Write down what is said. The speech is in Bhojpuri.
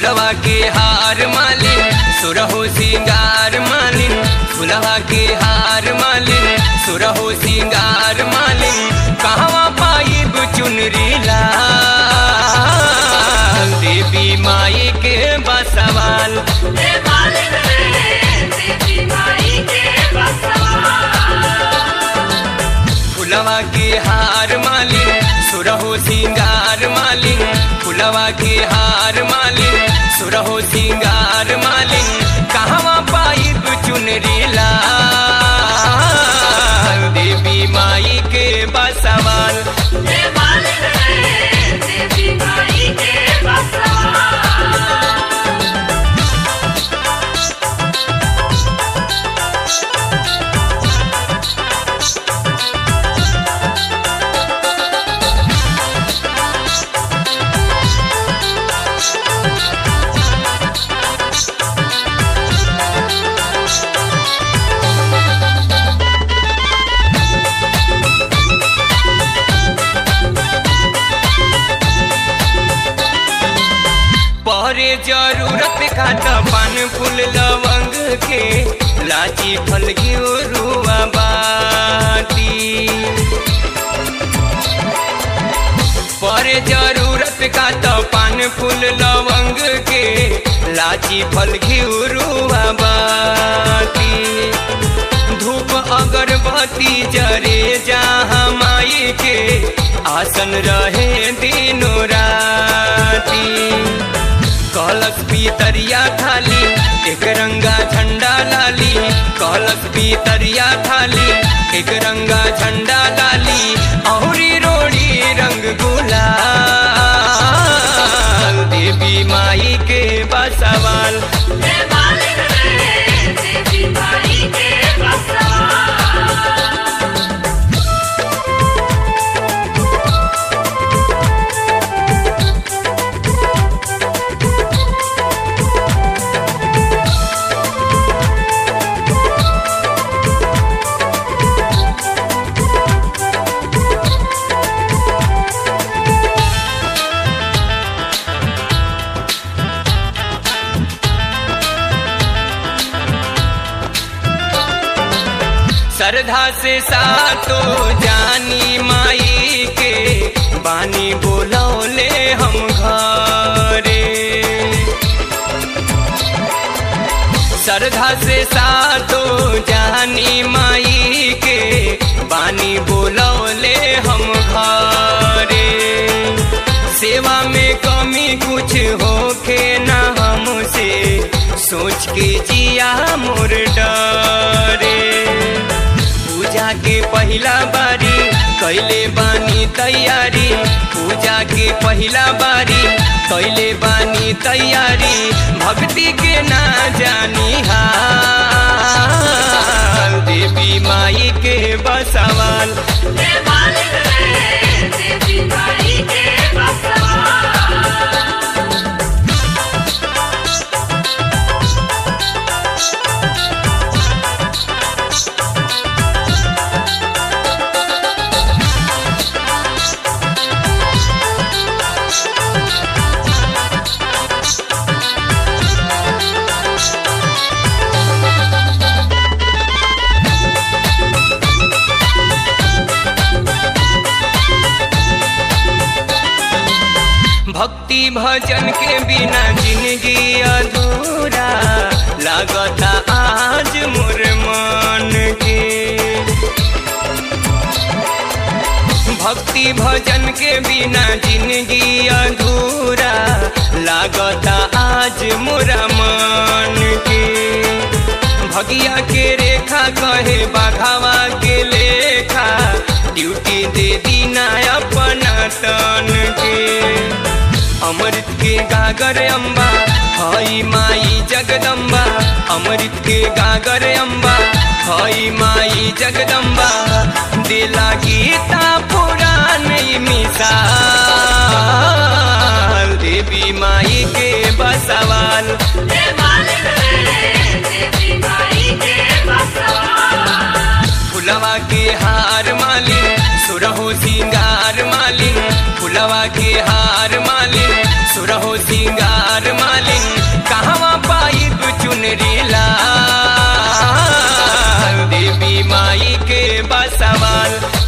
फुलवा के हार मालिन सुरहो सिंगार मालिन फुलवा के हार मालिन सुरहो सिंगार मालिन कहवा पाइब चुनरी लाल देवी माई के बसवाल हे मालिन रे देवी माई के बसवा फुलवा के हार मालिन सुरहो सिंगार मालिन फुलवा के हार मालिन सुरहो सिंगार मालिन कहवा पाइब चुनरी लाल देवी माई के बसवाल हे मालिन रे देवी माई के बसवा पहरे जरूरत खात पान फूल लवंग के लाची फल रुआ बाती परे जरूरत खात पान फूल लवंग के लाची फल रुआ बाती धूप अगरबत्ती जरे जहाँ माई के आसन रहे दिनो राती कलश पीतरिया थाली एक रंगा झंडा लाली कलश पीतरिया थाली एक रंगा झंडा लाली औरी रोड़ी रंग गुलाल देवी माई के बसवाल हे मालिन रे देवी माई के बसवा श्रद्धा से सातो जानी माई के बानी बोलौले हम घरे श्रद्धा से सातो जानी माई के बानी बोलौले हम घरे सेवा में कमी कुछ होके ना हमसे सोच के जिया मोर डरे पूजा के पहिला बारी कैले बानी तैयारी पूजा के पहिला बारी कैले बानी तैयारी भक्ति के ना जानी हाल देवी माई के बसवाल हे मालिन रे देवी माई के बसवा भक्ति भजन के बिना जिंदगी अधूरा लागता आज मोर मन के भक्ति भजन के बिना जिंदगी अधूरा लागता आज मोरा मन के भगिया के रेखा कहे बाघावा के लेखा ड्यूटी दे दीना अपना तन के अमृत के गागर अम्बा हई माई जगदम्बा अमृत के गागर अम्बा हई माई जगदम्बा दिला गीता पुराण मिसाल देवी माई के बसवाल हे मालिन रे देवी माई के बसवा फुलवा के हार मालिन सुरहो सिंगार मालिन फुलवा के हार मालिन सुरहो सिंगार मालिन कहवा पाइब चुनरी लाल देवी माई के बसवाल